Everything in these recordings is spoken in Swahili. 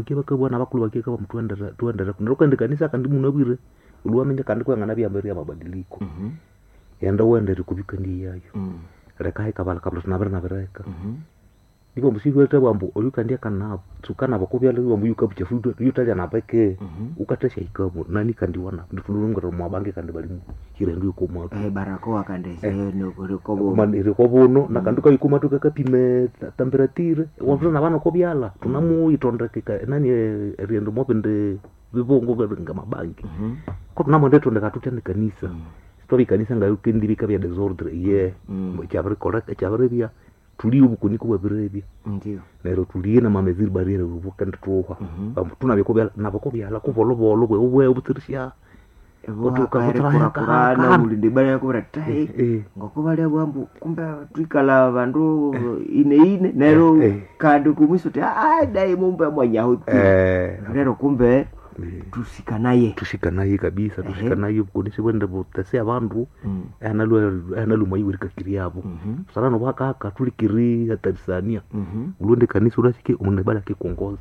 kivakavwana vakulu vakeka vamutuandara tuandara kunaro kandi kanisa kandi munavire uliwamenya kandi kwang'ana vyamberi ya mabadiliko Mhm. yenda uendere kuvika ndi yayo Mm. reka haikavala kabla tunavire navireka Mhm. nivo musivete vambu oyukandia kanavo tsukanavo kuvyala vambu yukavuchafu yutalya naveke Mhm. ukatesha ikamo nani kandi wana ndifululungera mwabange kandi valimu hirendu yukomwatu Eh, barakoa kandeseyonokorikobo maniriko vuno na kandi kaikuma tukakapime temperatire wavula na vana kovyala tunamuitondekeka nani eh, riendo mopende vivongo nga mabangi ko tunamwende tondeka tutya ni kanisa story kanisa nga kendivika vya desordre ye Mm. chaviri koreka chaviri vya tulie ubukuniko bwavirevya ndio nero tulie na mameziri barire vukende tuha Mhm. Vambu tunavyo kovyala navo kovyala kuvolovolo bwe ubwe obutsirisha Watu wakavutra kurakurana haka- mulinde bana yakuvira tai eh ngokuvalia bwambu kumbe twikala vandu ine ine nero Eh, eh. kandi kumwiso ti "Ah, dai mumbe mwanyahuti eh rero kumbe eh. tusika naye tushikanaye kabisa Ehe. tushikanaye bukonisi bwende butese abandu Mm. analuma iwirikakiri yabo Mhm. sarano bwakaka tulikiri hatarisania Mhm. ulonde kanisa urasike umundu bala kikongoza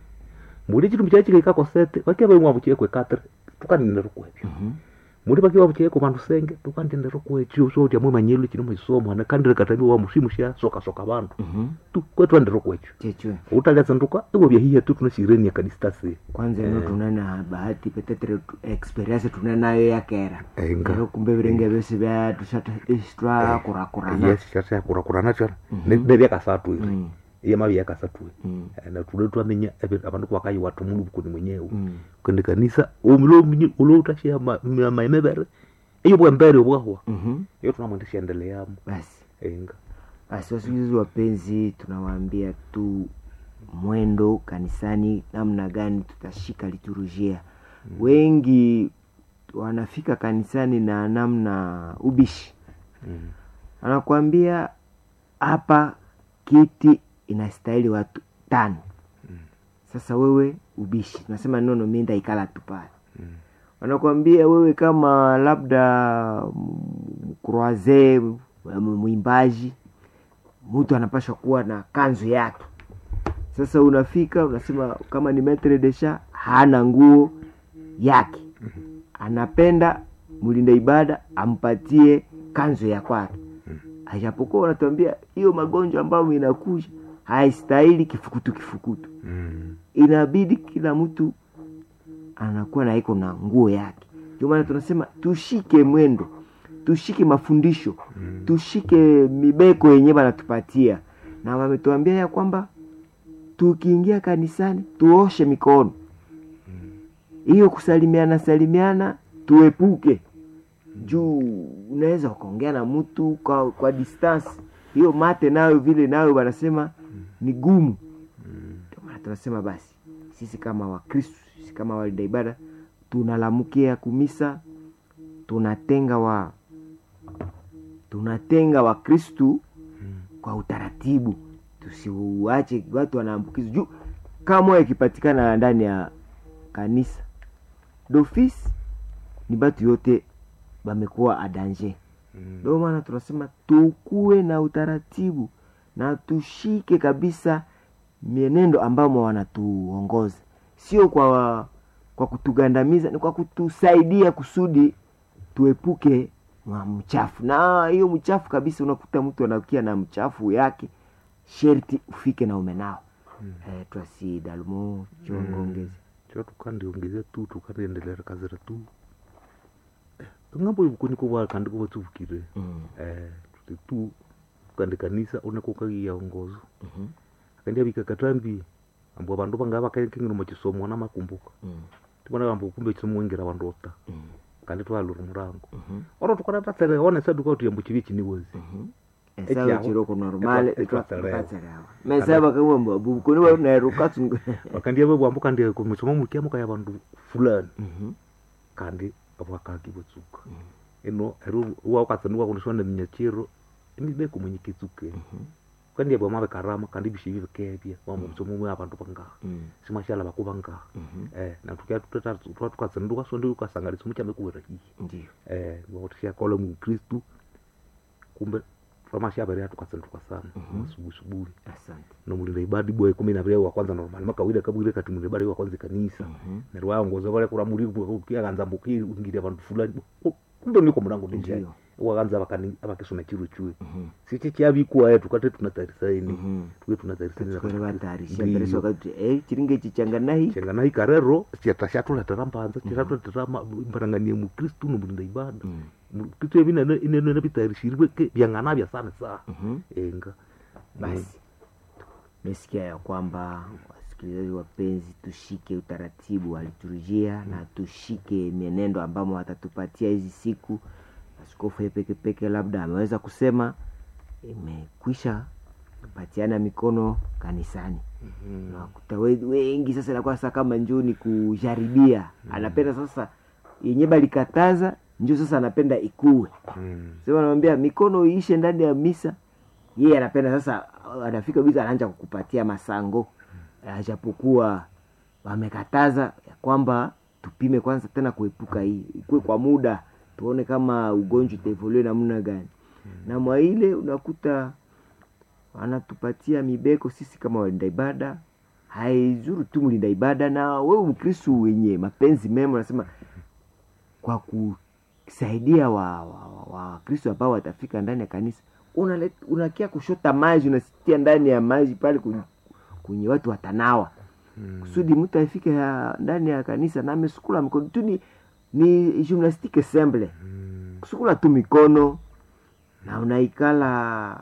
muli chitumbi chachikaika kosete vakiava imwe avuchiekwe katre tukanindero kwevyo Mhm. muli vakiva vuchieko vandu senge tukandindero kwechio soti amwe manyelu chino maisomo ana kandire katami wa mushimusha soka soka vandu Mhm. tu kwetu andero kwechio chechwe utalya tsanduka iwo vyahiya tu tunashireni ya kadistasi kwanza ino tunana bahati petetere tu- experience tuna nayo yakera Enga. Lero kumbe virenge vyose vya tushata istwa kurakurana yes shasha kurakurana chona Mhm. nevyakasatu iri Mm. iya mavi yakasatu iri Mm. na tude twamenya ebe- abandu kwakayiwa tumulu bukuni mwenyewe Mm. kende kanisa umilo ulo utashia maemevere iyo bwembere obwahwa Mhm. iyo tunamwendesha endeleamo basi enga basi wasikilizaji wapenzi tunawaambia tu mwendo kanisani namna gani tutashika liturujia wengi wanafika kanisani na namna ubishi Mm. anakuambia hapa kiti inastahili watu tano sasa wewe ubishi unasema nono mi ndaikala tu pale Mm. wanakuambia wewe kama labda mkroaze mwimbaji mtu anapashwa kuwa na kanzu yake sasa unafika unasema kama ni metre desha hana nguo yake anapenda mlinda ibada ampatie kanzu ya kwake ajapokuwa wanatuambia hiyo magonjwa ambayo inakuja haistahili kifukutu kifukutu Mm. inabidi kila mtu anakuwa na iko na nguo yake ndio maana tunasema tushike mwendo tushike mafundisho Mm. tushike mibeko yenyewe wanatupatia na wametuambia ya kwamba tukiingia kanisani tuoshe mikono hiyo kusalimiana salimiana tuepuke juu unaweza ukaongea na mtu kwa, kwa distance hiyo mate nayo vile nayo wanasema ni gumu ndio maana tunasema basi sisi kama wakristu sisi kama walinda ibada tunalamukia kumisa tunatenga wa tunatenga wakristu kwa utaratibu tusiuache watu wanaambukizwa juu kama ikipatikana ndani ya kanisa dofis ni batu yote bamekuwa adanje Mm. ndio maana tunasema tukuwe na utaratibu na tushike kabisa mienendo ambamo wanatuongoza sio kwa kwa kutugandamiza ni kwa kutusaidia kusudi tuepuke na mchafu na hiyo mchafu kabisa unakuta mtu anakia na mchafu yake sherti ufike na umenao mm. eh, twasi dalmo chongongezi cho tukandiongeze tu tukandiendelera kazira tu ng'ambo ibukuniko bwa kandi kuba tubukire mm. eh tuti tu kandi kanisa unako kagiyaongozo Mhm. akandi abika katambi ambo abandu bangaba bakengengino mukisomo na makumbuka Mm. tibona ambo kumbe kisomo wengira abandu ota Mm. kandi twalura murango Mhm. oro tukaratasere one sadu kwa tuyambo kibi kiniwozi Mhm. Eki esawa aho. chiroko normale Etwa- etwatserewa. mesaba kamwamba bukoni nairukatunga bakandi abe bwambo kandi kumusomo mukiamo kaya abandu fulani kandi abwakaki bwetsuka ino ero waukatsaniwa kuniswanda minyachiro imibeko mwenye kitsuke kandi abwa mabe karama kandi bishibi bikebya wambo musomo mwe abandu bangaha simashala bakuba ngaha eh na tukia tutata twa tukatsanduka sonde ukasangalisa muchambe kuwera hii ndio eh wakutisha kola mu kristu kumbe twamashavere yatu kasenduka sana masubusubuhi asante nomulinda ibadi bwa kumi na vile wa kwanza normal makawida kabwire kati mulinda ibadi wa kwanza kanisa neryo waongoza vale kuramuri kiakanza mbuki ingiria vandu fulani Ku- kumbe niko mrango ndinjai Ndiyo. wakanza vakani- vakisoma chiru chue sichi chavikuwa yetu kate tunatarisaini Mhm. tuke tunatarisaini tukore vatarisha mbereso wakati eh chiringe chichanganahi chengana ikarero chata shatuletera mbanza chiratuletera mbaranganie mukristu nomulinda ibada mukristu evi inene vitarishirirwe ke vyang'ana vya sana sana Mhm. enga basi mesikia ya kwamba wasikilizaji wapenzi tushike utaratibu wa liturujia na tushike mienendo ambamo watatupatia hizi siku askofu yeye peke peke labda ameweza kusema imekwisha patiana mikono kanisani nakuta we- wengi sasa inakuwa sasa kama njoo ni kujaribia anapenda sasa yenye balikataza njo sasa anapenda ikuwe Mm. sema anamwambia mikono iishe ndani ya misa yeye anapenda sasa anafika bisa anaanza kukupatia masango ajapokuwa wamekataza ya kwamba tupime kwanza tena kuepuka hii ikuwe kwa muda tuone kama ugonjwa utaevolue namna gani na mwa ile unakuta wanatupatia mibeko sisi kama walinda ibada haizuru tu mlinda ibada na wewe mkristu wenye mapenzi mema unasema kwa kusaidia wa wakristo wa, wa Wakristo ambao watafika ndani ya kanisa unalet- unakia kushota maji unasitia ndani ya maji pale kwenye, kwenye watu watanawa kusudi mtu afike ya- ndani ya kanisa na amesukula mikono tu ni, ni gymnastique semble kusukula tu mikono na unaikala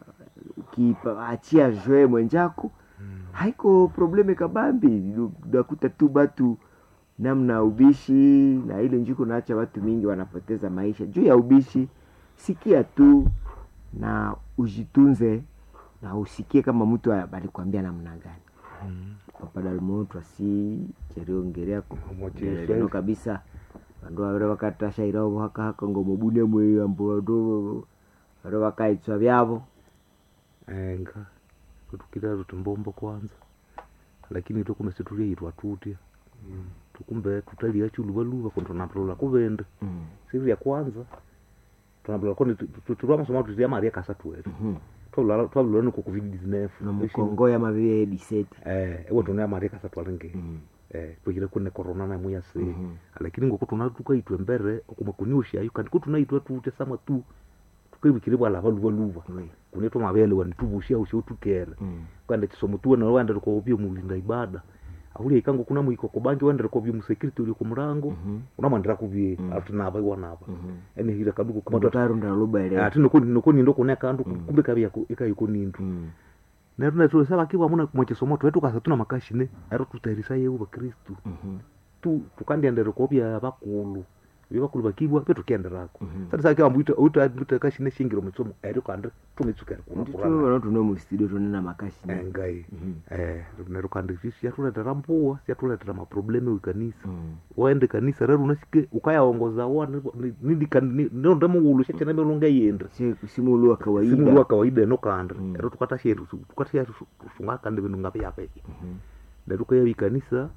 ukiachia jwe mwenjako haiko probleme kabambi unakuta tu batu namna ubishi na ile njuko naacha watu mingi wanapoteza maisha juu ya ubishi sikia tu na ujitunze na usikie kama mtu alikwambia namna gani papadalmotu asi cheriongereako Omoche leno Israeli. kabisa vandu vavire vakatashairawo hakahaka ngomobune mweyambo vandu vare vakaitswa vyavo enga kutukira rutimbombo kwanza lakini tokume situliaitwa tutya tukumbe tutalia chuluvaluva kondo tunaplola kuvende siri ya kwanza tunaplola koni tulwa masomo tutia maria kasatu wetu twalula niko covid 19 nomukongoya mavie diseti eh ewe tuna maria kasatu alenge eh twikire kune corona na muya se lakini ngoko tuna tukaitwe mbere okuma kuniushayo kandi kutunaitwa tutya sama tu tukaibikire bwala valuva luva kunetwa mavele wanituvushia usho tukere kwenda chisomo tuwe nalo wandere kwa obyo mulinda ibada ahulia ikango kuna mwiko kubangi wandere kwa obyo musecurity uli kumurango unamwandira kuvye atunava iwanava ene hira kaduko kumata kumatarunda lubaele ati noko noko nindo kuna kandu kumbe kabya ikayiko nindu nero netro saba kiwa muna kumwe chisomo twetu kasa tuna makashine ero tutarisa yewu bakristu tu tukandiendere kwa obya bakulu bibakulu bakibwa betu kenderako sasa sakiwa mbuita uta mbuita kashine shingiro mutsomo ero kandi tumitsukere kuna ndito kurana vanotuno mustudio tonena makashi engai eh nero kandi siyatuletera mpuwa siyatuletera maprobleme wikanisa waende kanisa rero unasike ukayaongoza wana nonde muulu shachana melunga yendre simulu wa simulu kawaida wa kawaida eno kandre ero tukatasheru tukatasheru sunga kandi bintu ngapi yape lero kaya wikanisa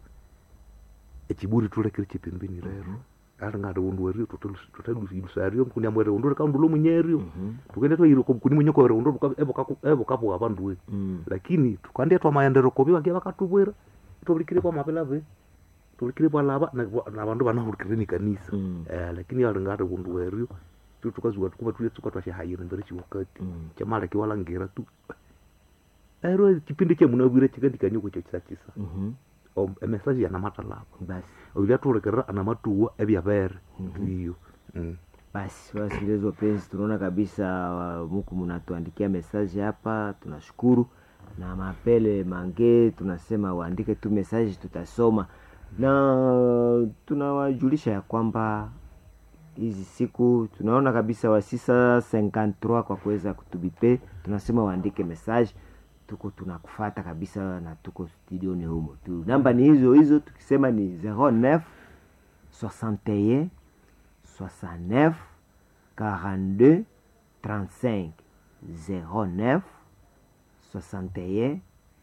echiburi tulekere chipembeni rero ari ngati undu werio tutalusario mkuni amwere undu reka undu lomwenyerio tukende twairo kuni mwenyeko were undu evo kapo avandu we lakini tukandia twamaendero kovi vakia vakatuvwera tovulikire kwa mapelave tuvulikire palava na vandu vanavulikire ni kanisa Eh, lakini ari ngati undu werio tu tukazuka tukuva tuletsuka twashahayire mbere chiwakati chamaleki walangira tu ero chipindi chemunavwire chikandikanyoko chochisa emesaji yanamatalava basi oilia turekerera anamatuwa evyavere iyo Mm. basi wasikilizaji wapenzi tunaona kabisa uh, muku mnatuandikia mesaji hapa tunashukuru na mapele mange tunasema waandike tu mesaji tutasoma na tunawajulisha ya kwamba hizi siku tunaona kabisa wasisa 53 kwa kuweza kutubipe tunasema waandike message tuko tunakufata kabisa na tuko studioni humo tu namba ni hizo hizo tukisema ni 09 61 69 42 35 09 61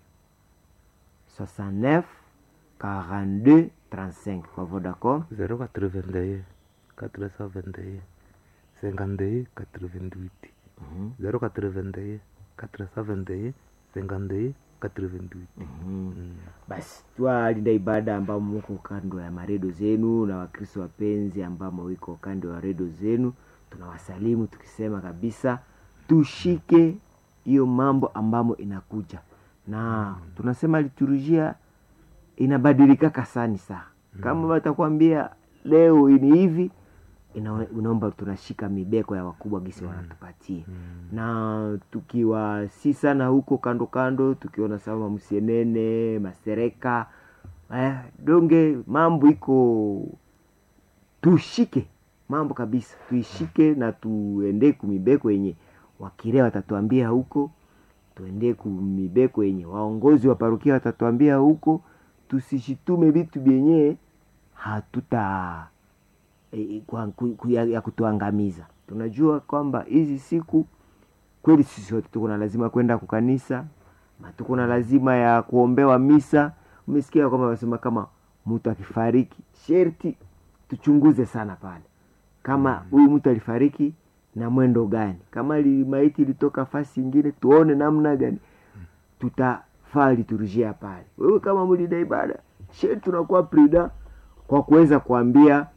69 42 35 kwa Vodacom 081 471 52 88 Mhm. 081 471 52 88 Mhm. Mm. basi twalinda ibada ambamo muko kando ya maredo zenu na wakristo wapenzi ambamo wiko kando ya redo zenu tunawasalimu tukisema kabisa tushike hiyo mambo ambamo inakuja na tunasema liturujia inabadilika kasani saa kama watakwambia leo ni hivi ina- inaomba tunashika mibeko ya wakubwa gisi wanatupatia na tukiwa si sana huko kando kando tukiona sama msienene masereka eh, donge mambo iko tushike mambo kabisa tuishike na tuende kumibeko yenye wakirea watatuambia huko tuende kumibeko yenye waongozi wa parukia watatuambia huko tusishitume vitu vyenye hatuta e, kwa, ku, ku, ya, ya kutuangamiza tunajua kwamba hizi siku kweli sisi wote tuko na lazima kwenda kukanisa na tuko na lazima ya kuombewa misa umesikia kwamba wanasema kama mtu akifariki sherti tuchunguze sana pale kama huyu mtu alifariki na mwendo gani kama li, maiti ilitoka fasi ingine tuone namna gani tutafaa liturujia pale wewe kama mlida ibada sherti tunakuwa prida kwa kuweza kuambia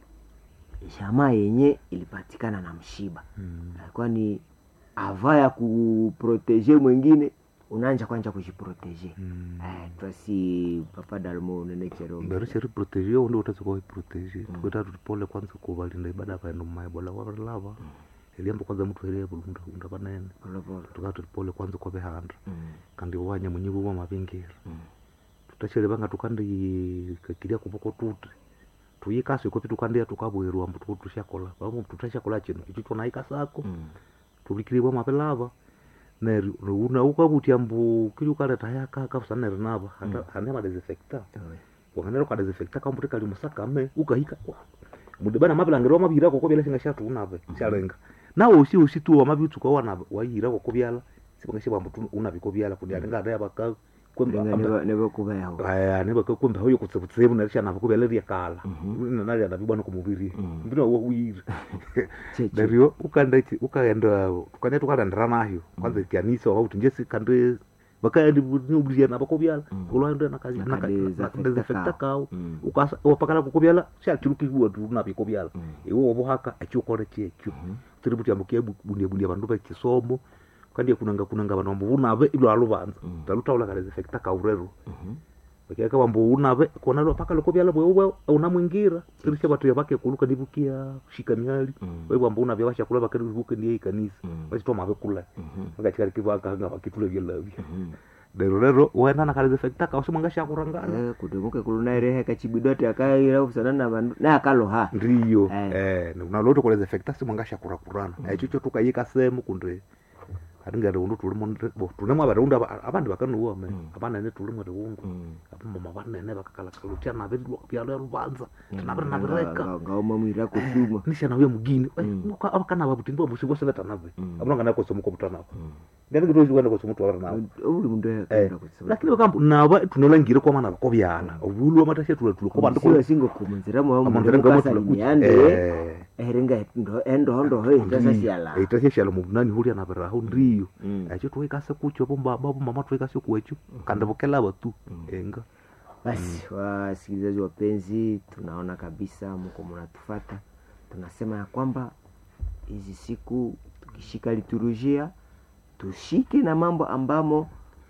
jamaa yenye ilipatikana na mshiba Mm. alikuwa ni ava ya kuproteje mwingine unaanja kwanja kujiproteje Mm. eh, twasi papa dalmo nenechero mbereshe riproteje undi utaweza kuwa iproteje tukweta tutipole kwanza kuvalinda ibada paendo maibola warilava eliamba kwanza mtu elia bulunda unda panene polepole tukaa tutipole kwanza kwavehanda Mm, kandi wanya munyivu wa mavingira mm, tutachele vanga tukandi kakilia kupoko tuti tuyikasi kopi tukandia tukabwirwa mbu tu- tushakola vamo tutashakola chino icho chonaika sako mm, tulikiliwa mapelava neri una ukavutia mbu kili ukaleta yakaka saneri nava hane madesinfecta oe. wanganera ukadesinfecta kambuti kali musakame ukahika mudibana mavilangiro wamavira koko vyala singa shatunave shalenga nawe usi usi tu wamavi utsuka wana wayira koko vyala sivanga shivambu tu unaviko vyala kundi alinga adaya vaka Lenga neva- nevakuvayaho aya nivakakwembe hauyo kutsevutsevu narishanava kuvela riakala Mhm. nanarianavibwana kumuviri Mhm. mbino wawiri cheche dario ukaenda chi- ukaenda tukanya tukalendera nayo kwanza kanisa wauti njesi kande vakaendi niubiriana vakovyala Mm. ulwaenda Nakadesinfecta nakadesinfecta kao. kao Mm. ukasa wapakala kukovyala shachirukiwa tu navikovyala Mm. iwe wavuhaka achiukole chekyo tiri kuti ambukia bundia bundia vandu vachisomo kandiye kunanga kunanga vanhu vambo vunave ilo aluvanza Mm. talutaula kadesinfecta kaurero Mhm. vakiaka vambo unave kona lo paka lokovyala vweuwe unamwingira tirisha vatu ya vake kuluka ndivukia shika miali Mm. we vambo unavya vashakula vakarivuke ndiye ikanisa Mm. vachitoma vakula Mhm. vakachikarikivakanga vakitule vyelavya Mhm. lero lero wena na kadesinfecta kausimwanga shakurangana Eh, kudemuke kulunaerehe kachibidote akaira kusana na vandu naye akaloha ndiyo Eh. eh unaloto kuleza efekta simwanga shakurakurana echicho tukayika semu kundi atingere undu tulimo bo tunemo abarundu aba- abandi bakanuwa me Mm. abanene tulimo riundu Mm. abamama banene bakakalakalutia nabirilwa byalo rubanza Mm. tinabiri nabireka Nga- ngauma mwira kusuma nishana uye mugini Mm. abakana babuti ndibo musibo sebeta nabe Mm. abulanga nako somuko butanabo Mm. ndani kidozi wenda ko somuto abara nabo uli mundu eh akaenda kusema lakini bakambu naba tunolangire kwa mana bakobyala obulwa matashe tula tula ko bandu ko siwa singo kumunzira mwa amanzira mundu ngamo kasalimiande eh eringa endohondo itasasiala ita sheshala muvunani hulia navirahu ndiyo Mm. echo tuikase kucho bombaba bomama tuikase kuwecho kandi vokelava tu Mm. enga basi wasikilizaji wapenzi tunaona kabisa mko mnatufata tunasema ya kwamba hizi siku tukishika liturujia tushike na mambo ambamo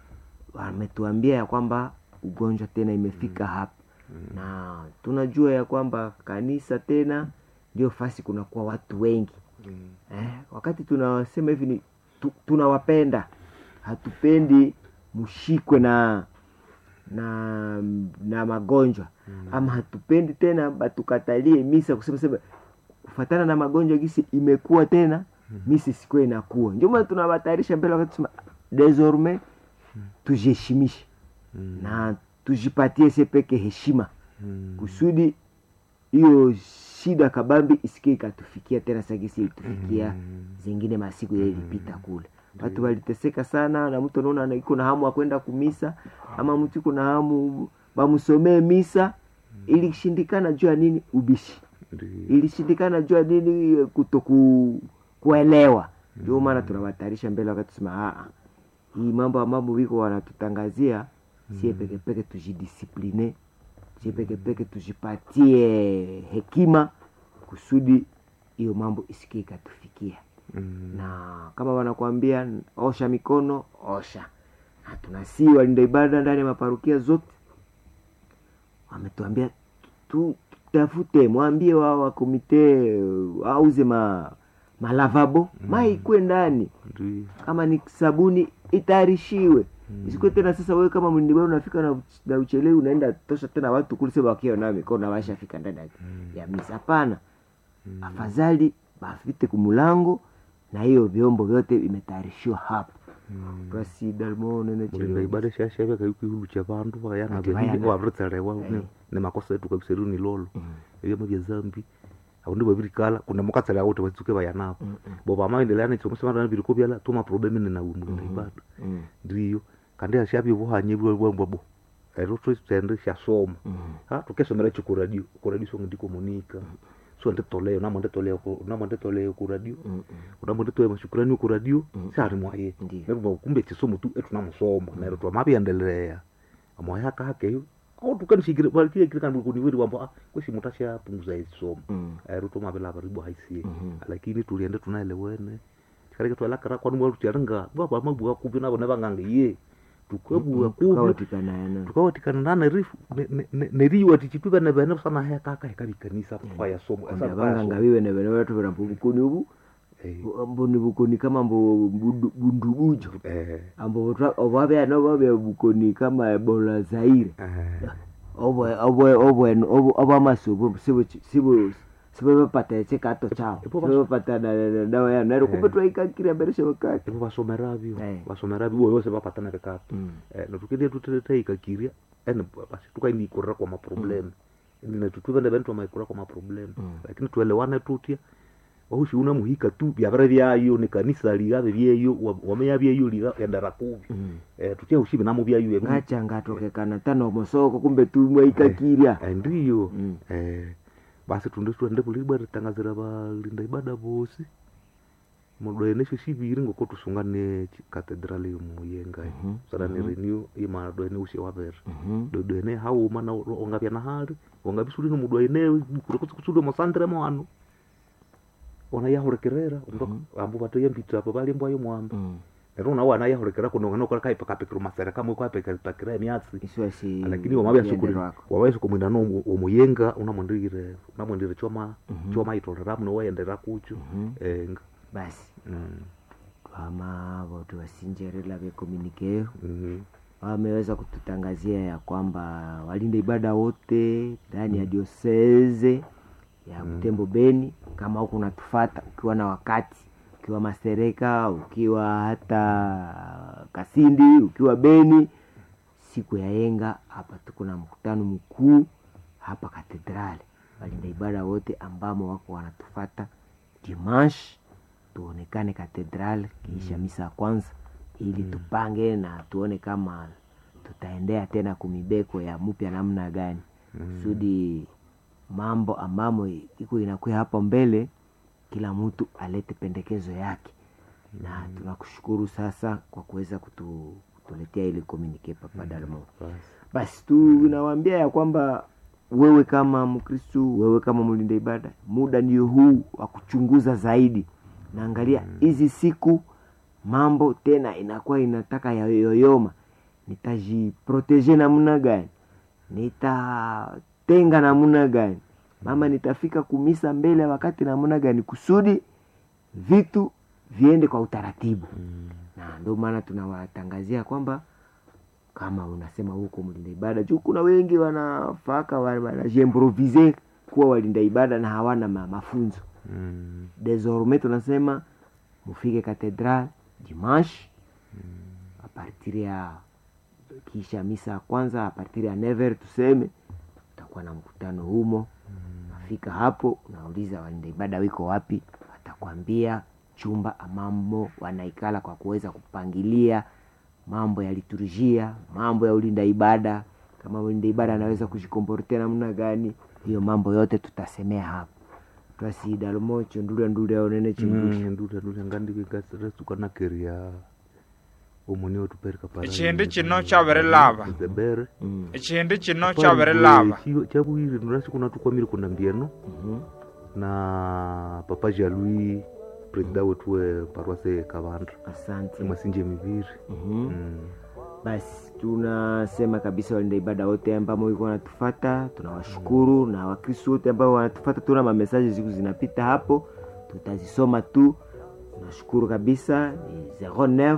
wametuambia ya kwamba ugonjwa tena imefika hapa na tunajua ya kwamba kanisa tena ndio fasi kunakuwa watu wengi eh, wakati tunasema hivi ni tu, tunawapenda hatupendi mshikwe na na na magonjwa mm. ama hatupendi tena batukatalie misa kusema sema kufatana na magonjwa gisi imekuwa tena mm. misa isikuwe inakuwa ndio maana tunawatayarisha mbele wakati tusema desormais tujiheshimishe Mm. na tujipatie se peke heshima Mm. kusudi hiyo shida kabambi isikie ikatufikia tena sagisi ilitufikia Mm. zingine masiku mm. ilipita kule watu waliteseka sana na mtu anaona iko na hamu akwenda kumisa ama mtu iko na hamu bamsomee misa ilishindikana juu ya nini ubishi Ndiyo. ilishindikana juu ya nini kutoku kuelewa ndio maana tunawatayarisha mbele wakati tusema "Ah, ah, hii mambo ambapo wiko wanatutangazia sie pekepeke tujidisipline sie pekepeke tujipatie hekima kusudi hiyo mambo isikie ikatufikia Mm. na kama wanakuambia osha mikono osha na tunasii walinda ibada ndani ya maparukia zote wametuambia tu- tutafute mwambie wao wa komite uh, auze ma malavabo mai ikwe ndani Ndio. kama ni sabuni itayarishiwe isikuwe tena sasa wewe kama mlindiba unafika na, na uchelewi unaenda tosha tena watu kule sema wakiwa na mikono washafika ndani ya- ya misa hapana afadhali bafite kumulango na hiyo vyombo vyote vimetayarishiwa hapo basi dalmone mulinda ibada shashavya kaikwihulu cha vandu vayana Ati vayana. wavritserewa Eh. ni makosa yetu kabisa ru ni lolo evyama vya zambi aundu vavirikala kuna mukatsela wote vatsuke vayanavo bo vamaendelea nechomusemana viriko vyala tuma problemi ninawe mulinda ibada ndiyo kandi ashavye vuhanye vwambwabo ero twende shasoma ha tukesomera ichi kuradio kuradio songo ndiko monika so nditoleo namo nditoleo ku- namo nditoleo kuradio unamo nditoe mashukurani kuradio sari mwaye Ndiyo. nerwo kumbe chisomo tu etunamusoma nero twamaviendelea amoya kakeyo au tukanishikire balikie kile kan kuniwiri wambo ah kwesi mutasha punguza isomo ero tomavela varibu haisie lakini tuliende tunaelewene tikareke twalakara kwani mwaru tiaringa baba mabuga kubi nabo nevanganga ye tukwebuga kubi tukawatikanayana tukawatikana nana rifu neriwa tichituva nevene sana haya kaka hekavikanisa kwaya somo vanganga vive nevene vatu vira mbuvukoni uvu ambo ni bukoni kama mbo bundu- bundubujo ambo ovavya vavya bukoni kama ebola zaire ovamasuvu sivevapata chikato chao Ipo basi- sivevapata dawa yao nairo kumbe twaikakira mberesha wakati ivo vasomeravyo Eh. vasomeravyo iwo vose vapatana vikato Mm. natukendia tutetaikakiria ene basi tukainikurira kwa maproblemu netutuve nevene twamaikurira kwa maproblemu lakini tuelewane tutya wahushi una muhika tu vyavere vyayo ni kanisa ligave vyeyo wa- wameya vyeyo liga endera kuvi Eh, tutya hushi vinamo vyayo emu- ngacha ngatokekana tano mosoko kumbe tumwaikakiria Eh, ndiyo Mm. Eh, basi tunde tuende vulibwa ritangazira valinda ibada vosi mudoenesho shiviri ngoko tusungane katedrali muyenga Mhm, sarani renew imadoene ushe wavere Mhm. dodoene hauma na ongavya na hali ongavisulino mudoene kurekutsikusule mosandire mwano ona yahurekerera ambu vatoya mbitira apo valimbwayo mwamba Mm. nero una wana yahurekera kunongana ukora kaipakapekero masere kamwe kwapekapakira emyatsi iswasi lakini wamavyasikuli wako wawaisokumwina no omuyenga unamwendire unamwendire choma Mhm. choma itorera muno waendera kucho Mhm. enga basi Mm, twama votu vasinjerela vyekomunikeyo mhm, wameweza kututangazia ya kwamba walinda ibada wote ndani ya dioseze ya Butembo Beni, kama huku unatufata ukiwa na wakati, ukiwa Masereka, ukiwa hata Kasindi, ukiwa Beni, siku ya yenga hapa tuko na mkutano mkuu hapa katedrali. Walinda ibada wote ambamo wako wanatufata dimanche, tuonekane katedrali kiisha misa ya kwanza, ili tupange na tuone kama tutaendea tena kumibeko ya mupya namna gani kusudi mambo ambamo iko inakuya hapo mbele, kila mtu alete pendekezo yake na tunakushukuru sasa kwa kuweza kutu, kutuletea ile komunike Papa Dalmo. basi. Basi tunawaambia ya kwamba wewe kama Mkristu, wewe kama mlinda ibada, muda ndio huu wa kuchunguza zaidi. Naangalia hizi siku mambo tena inakuwa inataka yayoyoma, nitajiproteje namna gani? Nitatenga namna gani? Mama, nitafika kumisa mbele ya wakati namna gani, kusudi vitu viende kwa utaratibu na ndio maana tunawatangazia kwamba kama unasema huko mlinda ibada juu kuna wengi wanafaka wa- wanajiimprovise kuwa walinda ibada na hawana ma, mafunzo Mm, desormais tunasema mufike katedral dimanche a partir ya kisha misa ya kwanza a partir ya never tuseme utakuwa na mkutano humo nafika hapo unauliza walinda ibada wiko wapi watakwambia chumba amamo wanaikala kwa kuweza kupangilia mambo ya liturujia mambo ya ulinda ibada kama ulinda ibada anaweza kujikomportea namna gani hiyo mambo yote tutasemea hapo twasida lumocho ndulya ndulya onene chindusha ndula ndula ngandikikasiresukanakeria omoni otupereka para Echindi chino chabirilaba. zebere Mm, echindi chino chabirilaba chakuiri nurashikuna tukwamire kuna mbieno mhm. na papa jalui presida wetu we parwase kavandra asante masinje miviri Mhm. Mm. basi tunasema kabisa walinda ibada wote ambao iko wanatufata tunawashukuru na wakristo wote ambao wanatufata tuna mamesaji siku zinapita hapo tutazisoma tu tunashukuru kabisa ni 09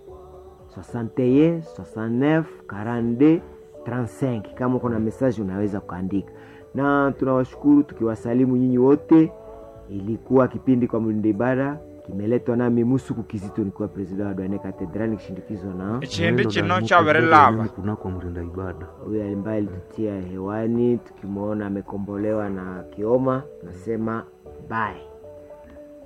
61 69 42 35 kama uko na mesaji unaweza kuandika na tunawashukuru tukiwasalimu nyinyi wote ilikuwa kipindi kwa mlinda ibada kimeletwa nami musuku kizito nikiwa presida wa dwane katedrali nikishindikizwa na echindi Neno chino la chabirilaba Mungu kunako mrinda ibada huyu ambaye alitutia hewani tukimwona amekombolewa na kioma nasema bye